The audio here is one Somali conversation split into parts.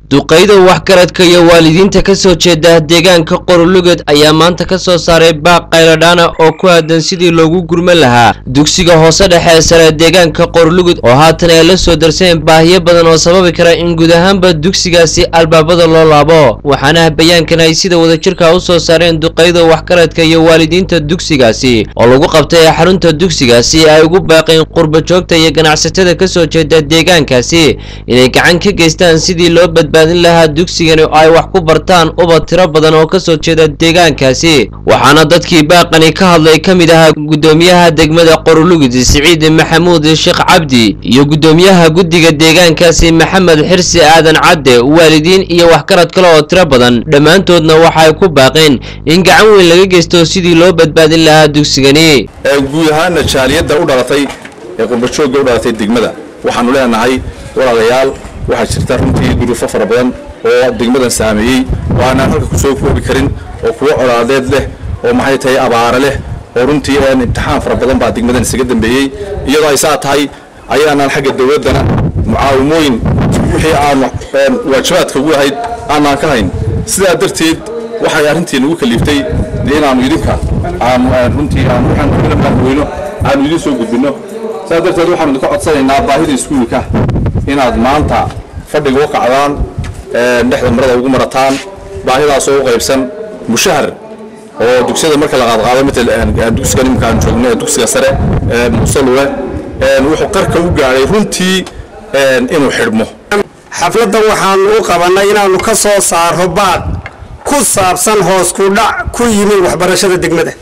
duqayda waxgaradka iyo waalidiinta ka soo jeeda deegaanka qoroluged ayaa maanta ka soo saaray baaq qayladhaana oo ku aadan sidii loogu gurman lahaa dugsiga hoose dhexe ee sare deegaanka qorolugud oo haatan ay la soo darseen baahiyo badan oo sababi kara in guud ahaanba dugsigaasi albaabada loo laabo waxaana bayaankan ay sida wadajirka u soo saareen duqayda waxgaradka iyo waalidiinta dugsigaasi oo lagu qabtay xarunta dugsigaasi ay ugu baaqeen qurbajoogta iyo ganacsatada ka soo jeeda deegaankaasi inay gacan ka geystaan sidii loo badbaadin lahaa dugsigani oo ay wax ku bartaan ubad tiro badan oo ka soo jeeda deegaankaasi waxaana dadkii baaqani ka hadlay ka mid ahaa guddoomiyaha degmada qorolugud siciid maxamuud sheekh cabdi iyo guddoomiyaha guddiga deegaankaasi maxamed xirsi aadan cadde waalidiin iyo waxgarad kale oo tiro badan dhammaantoodna waxay ku baaqeen in gacan weyn laga geysto sidii loo badbaadin lahaa dugsigani guud ahaana jaaliyadda u dhalatay ee qurbajoogga u dhalatay degmada waxaanu leenahay walaalayaal waxaa jirta runtii duruufo fara badan oo degmadan saameeyey oo aanaan halka kusoo koobi karin oo kuwo colaadeed leh oo maxay tahay abaare leh oo runtii imtixaan fara badan baa degmadan isaga dambeeyey iyadoo ay saa tahay ayaanaan xagga dowladdana mucaawimooyin wixii aan waajibaadka ugu ahayd aanaan ka hayn sidaa darteed waxay arrintii nagu kaliiftay dee inaannu idinka aanu runtii aan waxaan degmada madaxweyno aanu idin soo gudbinno sidaa darteed waxaanu idinka codsanaynaa baahida iskuulka inaad maanta fadhiga u kacdaan dhexda marada ugu marataan baahidaasoo u qaybsan mushahar oo dugsiyada marka la qaadqaado matal dugsigan imika aan joogno ee dugsiga sare musalule wuxuu qarka u gaadhay runtii inuu xidhmo xafladdan waxaanu u qabannay inaannu ka soo saaro baaq ku saabsan hoos ku dhac ku yimi waxbarashada degmada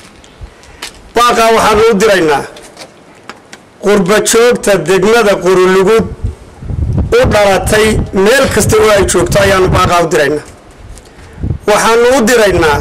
baaqaa waxaanu u diraynaa qurbajoogta degmada qorulugud u dhalatay meel kasta oo ay joogto ayaanu baaqaa u diraynaa waxaanu u diraynaa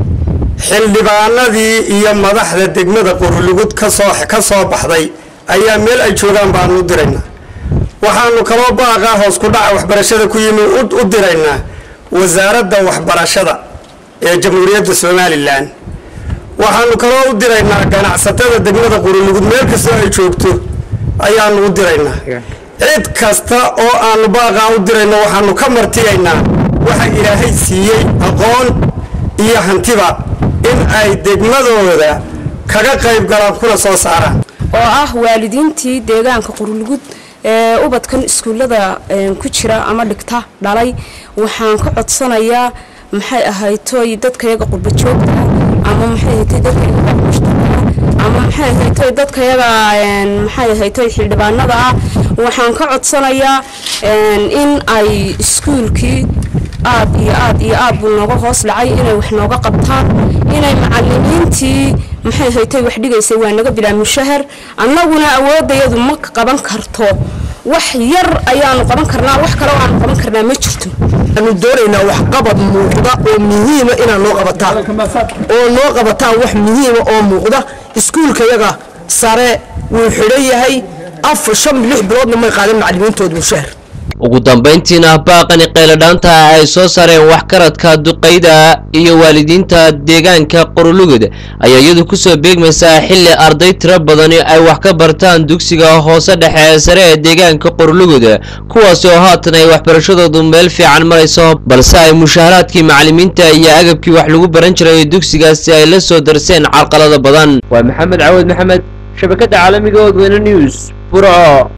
xildhibaanadii iyo madaxda degmada qorulugud kasoo ka soo baxday ayaa meel ay joogaan baanu u diraynaa waxaanu kaloo baaqaa hoos ku dhaca waxbarashada ku yimi u diraynaa wasaaradda waxbarashada ee jamhuuriyadda somalilan waxaanu kaloo u diraynaa ganacsatada degmada qorulugud meel kastoo ay joogto ayaanu u diraynaa cid kasta oo aanu baaqaa u dirayno waxaanu ka martiyaynaa waxa ilaahay siiyey aqoon iyo hantiba in ay degmadooda kaga qayb galaan kuna soo saaraan oo ah waalidiintii deegaanka qorulugud ee ubadkan iskuullada ku jira ama dhigta dhalay waxaan ka codsanayaa maxay ahaytoy dadkayaga qurbajoogta ama maxay ahaytoy dadkayaga mushtakaa ama maxay ahaytoy dadkayaga maxay ahaytoy xildhibaanada ah waxaan ka codsanayaa in ay iskuulkii aad iyo aad iyo aad buu nooga hoos dhacay inay wax nooga qabtaan inay macalimiintii maxay ahaytoy wax dhigaysay waa naga bilaa mushahar annaguna awoodayadu ma qaban karto wax yar ayaanu qaban karnaa wax kale aanu qaban karnaa ma jirto waxaanu doonaynaa waxqabad muuqda oo muhiima inaad noo qabataan oo noo qabataan wax muhiima oo muuqda iskuulkayaga sare wuu xidhan yahay afar shan lix biloodna may qaadan macalimiintooda mushahar ugu dambayntiina baaqani qayladhaanta ay soo saareen waxgaradka duqayda iyo waalidiinta deegaanka qorolugud ayaa iyadu kusoo beegmaysaa xilli arday tiro badani ay wax ka bartaan dugsiga hoose dhexe ee sare ee deegaanka qorolugud kuwaasi oo haatan ay waxbarashadoodu meel fiican marayso balse ay mushaharaadkii macalimiinta iyo agabkii wax lagu baran jiray dugsigaasi ay la soo darseen carqalada badan waa maxamed cawad maxamed shabakada caalamiga odweyne news burco